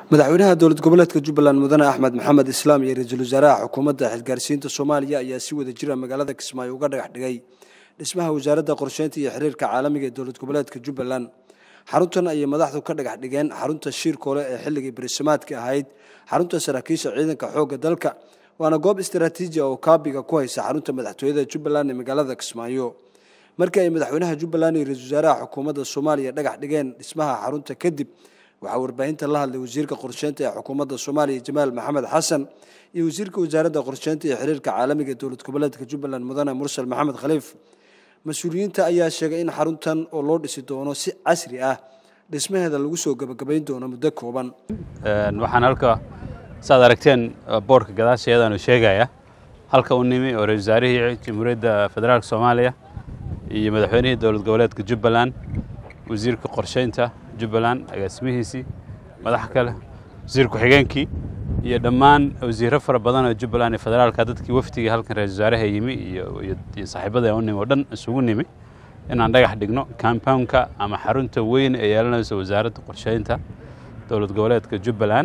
madaxweynaha dowlad goboleedka jubbaland mudane axmed maxamed islaam iyo ra-iisul wasaaraha xukuumadda xilgaarsiinta soomaaliya ayaa si wada jira magaalada kismaayo uga dhagax dhigay dhismaha wasaaradda qorsheynta iyo xiriirka caalamiga ee dowlad goboleedka jubbaland xaruntan ayay madaxdu ka dhagax dhigeen xarunta shiirkoole ee xilligii berisamaadka ahayd xarunta saraakiisha ciidanka xoogga dalka waana goob istaraatiiji oo kaabiga ku haysa xarunta madaxtooyada jubbaland ee magaalada kismaayo markii ay madaxweynaha jubbaland iyo ra-iisul wasaaraha xukuumadda soomaaliya dhagax dhigeen dhismaha xarunta kadib waxaa warbaahinta la hadlay wasiirka qorsheynta ee xukuumadda soomaaliya jamaal maxamed xasan iyo wasiirka wasaaradda qorsheynta iyo xiriirka caalamiga ee dowlad goboleedka jubbaland mudane mursal maxamed khaliif mas-uuliyiinta ayaa sheegay in xaruntan oo loo dhisi doono si casri ah dhismaheeda lagu soo gebagabayn doono muddo kooban waxaan halka saad aragteen boorka gadaasheedaanu sheegaya halka u nimi oo ra-isul wasaarihii jamhuuriyadda federaalk soomaaliya iyo madaxweynihii dowlad goboleedka jubbaland wasiirka qorsheynta jubbaland agaasimihiisii madax kale wasiir ku-xigeenkii iyo dhammaan wasiirro fara badan oo jubbaland iyo federaalka dadkii wafdigii halkan ra-isul wasaaraha yimi iyo saaxiibada u nimi oo dhan isugu nimi inaan dhagax dhigno compoundka ama xarunta weyn ee yeelanayso wasaaradda qorsheynta dowlad goboleedka jubbaland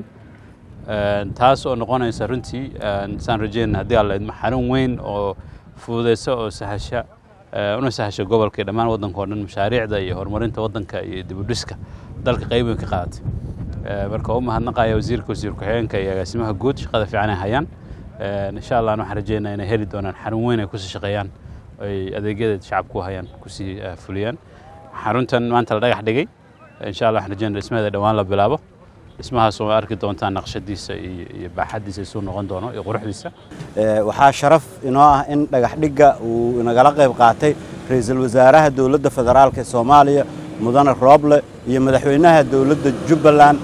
taas oo noqonaysa runtii saan rajeyna haddii alla idmo xarun weyn oo fududeysa oo sahasha una sahasha gobolka iyo dhammaan waddanka o dhan mashaariicda iyo horumarinta waddanka iyo dibudhiska dalka qayb weyn ka qaadatay marka u mahadnaqaya wasiirka wasiir ku-xigeenka iyo agaasimaha guud shaqada fiican ay hayaan insha allah waxaan rajeynaa inay heli doonaan xarun weyn ay kusii shaqeeyaan ay adeegyadeed shacabku hayaan kusii fuliyaan xaruntan maanta la dhagax dhigay insha allah waxaan rajeynaa dhismaheeda dhowaan la bilaabo dhismahaas oo arki doontaan naqshadiisa iyo baaxadiisa isuu noqon doono iyo quruxdiisa waxaa sharaf inoo ah in dhagax dhigga uu inagala qayb qaatay ra-iisul wasaaraha dowladda federaalk ee soomaaliya mudane rooble iyo madaxweynaha dowladda jubbaland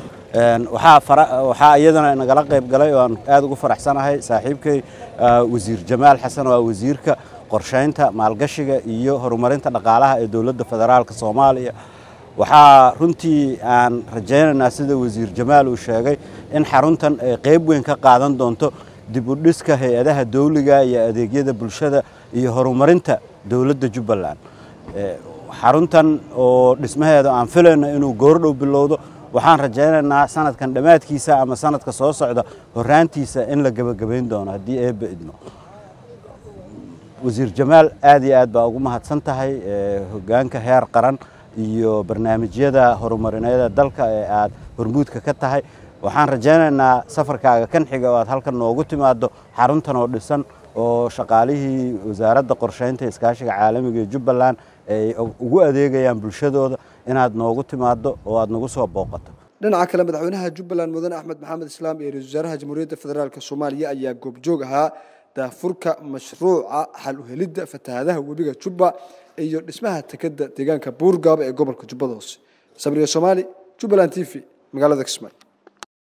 waxaa iyadana inagala qayb galay oo aan aad ugu faraxsanahay saaxiibkay wasiir jamaal xasan oo ah wasiirka qorsheynta maalgashiga iyo horumarinta dhaqaalaha ee dowladda federaalk soomaaliya waxaa runtii aan rajaynaynaa sida wasiir jamaal uu sheegay in xaruntan ay qayb weyn ka qaadan doonto dib u dhiska hay-adaha dawliga iyo adeegyada bulshada iyo horumarinta dowladda jubbaland xaruntan oo dhismaheeda aan filayno inuu goordhow bilowdo waxaan rajaynaynaa sanadkan dhammaadkiisa ama sanadka soo socda horaantiisa in la gebagabayn doono haddii eebba idmo wasiir jamaal aad iyo aad baa ugu mahadsan tahay hogaanka heer qaran iyo barnaamijyada horumarineeda dalka ee aad hormuudka ka tahay waxaan rajaynaynaa safarkaaga kan xiga oo aad halkan noogu timaado xaruntan oo dhisan oo shaqaalihii wasaaradda qorsheynta iskaashiga caalamiga ee jubbaland ay ugu adeegayaan bulshadooda inaad noogu timaado oo aad nagu soo booqato dhinaca kale madaxweynaha jubbaland mudane axmed maxamed islaam iyo ra-isul wasaaraha jamhuuriyadda federaalk soomaaliya ayaa goobjoog ahaa daafurka mashruuca xal u helidda fatahaadaha webiga jubba iyo dhismaha tekeda deegaanka buurgaaba ee gobolka jubbada hoose sabriya soomaali jubbaland t v magaalada kismaayo